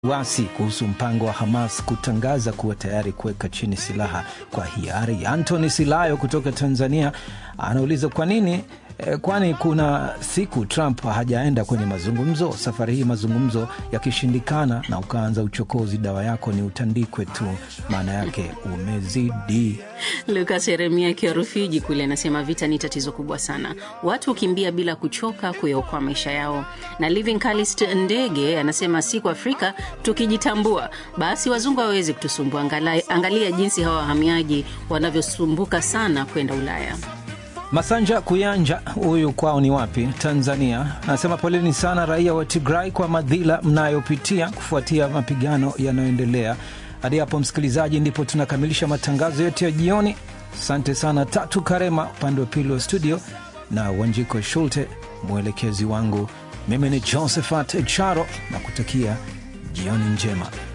wasi kuhusu mpango wa Hamas kutangaza kuwa tayari kuweka chini silaha kwa hiari. Anthony Silayo kutoka Tanzania anauliza kwa nini eh, kwani kuna siku Trump hajaenda kwenye mazungumzo. Safari hii mazungumzo yakishindikana na ukaanza uchokozi, dawa yako ni utandikwe tu, maana yake umezidi. Lukas Yeremia akiwa Rufiji kule anasema vita ni tatizo kubwa sana, watu hukimbia bila kuchoka kuyaokoa maisha yao. Na Living Calist Ndege anasema siku Afrika tukijitambua, basi wazungu hawawezi kutusumbua. Angalia, angalia jinsi hawa wahamiaji wanavyosumbuka sana kwenda Ulaya. Masanja Kuyanja, huyu kwao ni wapi? Tanzania, anasema poleni sana raia wa Tigray kwa madhila mnayopitia kufuatia mapigano yanayoendelea. Hadi hapo msikilizaji, ndipo tunakamilisha matangazo yetu ya jioni. Asante sana Tatu Karema upande wa pili wa studio na Wanjiko Shulte mwelekezi wangu. Mimi ni Josephat Charo na kutakia jioni njema.